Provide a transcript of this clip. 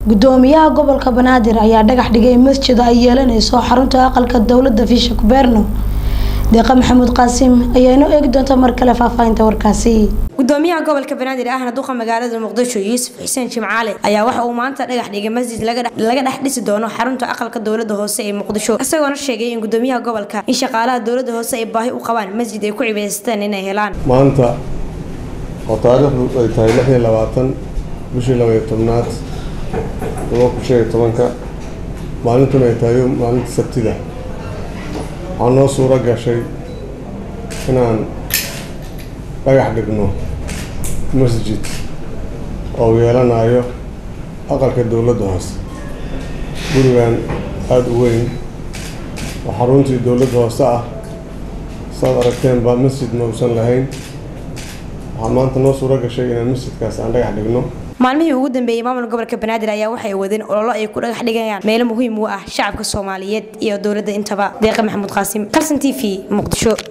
gudoomiyaha gobolka banaadir ayaa dhagax dhigay masjid ay yeelaneyso xarunta aqalka dowlada fisha kubeerno deeqa maxamuud qaasim ayaa inoo eegi doonta mar kale faahfaahinta warkaasi gudoomiyaha gobolka banaadir ahna duqa magaalada muqdisho yuusuf xuseen jimcaale ayaa waxa uu maanta dhagax dhigay masjid laga dhex dhisi doono xarunta aqalka dowlada hoose ee muqdisho isagoona sheegay in gudoomiyaha gobolka in shaqaalaha dowlada hoose ay baahi u qabaan masjid ay ku cibaystaan inay helaan maanta oo taariikhdu ay tahay lix iyo labaatan bishii labaiyo tobnaad laba kun shan iyo tobanka maalintuna ay tahay maalinta sabtida waxaa noo suuro gashay inaan dhagax dhigno masjid oo yeelanayo aqalka dowladda hoose gurigan aada u weyn oo xaruntii dowladda hoose ah saad aragteenba masjid ma uusan lahayn waxaa maanta noo suuro gashay inaan masjidkaas aan dhagax dhigno maalmihii ugu dambeeyey maamulka gobolka banaadir ayaa waxay wadeen ololo ay ku dhagax dhigayaan meelo muhiim u ah shacabka soomaaliyeed iyo dowladda intaba deeqa maxamuud qaasim kalson t v muqdisho